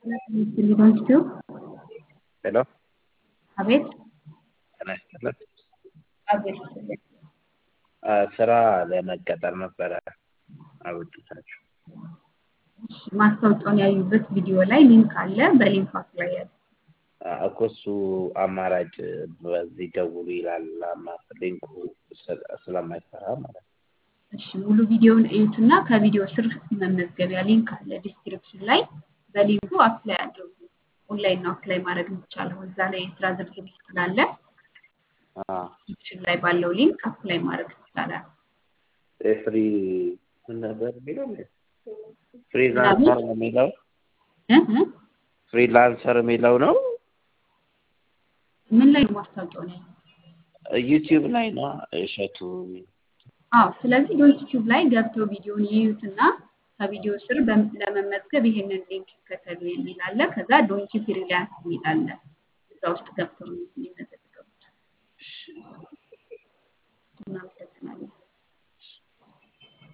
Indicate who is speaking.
Speaker 1: ሊሆን
Speaker 2: ሄሎ
Speaker 1: አቤት
Speaker 2: ጤና ይስጥልን።
Speaker 1: አቤት
Speaker 2: አ፣ ስራ ለመቀጠር ነበረ አበጅታችሁ።
Speaker 1: እሺ፣ ማስታወቂያውን ያዩበት ቪዲዮ ላይ ሊንክ አለ። በሊንኩ አፕላይ ያሉ
Speaker 2: እኮ እሱ አማራጭ በዚህ ደውሉ ይላል። አማ- ሊንኩ ስለ- ስለማይሰራ ማለት ነው።
Speaker 1: እሺ፣ ሙሉ ቪዲዮውን እዩትና ከቪዲዮ ስር መመዝገቢያ ሊንክ አለ ዲስክሪፕሽን ላይ። በሊንኩ አፕላይ አድርጉ። ኦንላይን ነው አፕላይ ማድረግ የሚቻለው። እዛ ላይ የስራ ዝርዝር ስላለ
Speaker 2: አ፣
Speaker 1: ዲስክሪፕሽን ላይ ባለው ሊንክ አፕላይ ማድረግ ይቻላል።
Speaker 2: የፍሪ ምን ነበር የሚለው ፍሪላንሰር ነው የሚለው
Speaker 1: እ እ
Speaker 2: ፍሪላንሰር የሚለው ነው።
Speaker 1: ምን ላይ ነው ማስታወቂያውን ያዩት?
Speaker 2: ዩቲዩብ ላይ ነው እሸቱ
Speaker 1: አዎ ስለዚህ ዩቲዩብ ላይ ገብተው ቪዲዮን ይዩትና ከቪዲዮ ስር በም- ለመመዝገብ ይሄንን ሊንክ ይከተሉ የሚል አለ። ከዛ ዶንኪ ፍሪላንስ የሚል አለ። እዛ ውስጥ ገብተው ነው የሚመዘገቡት። እናመሰግናለን።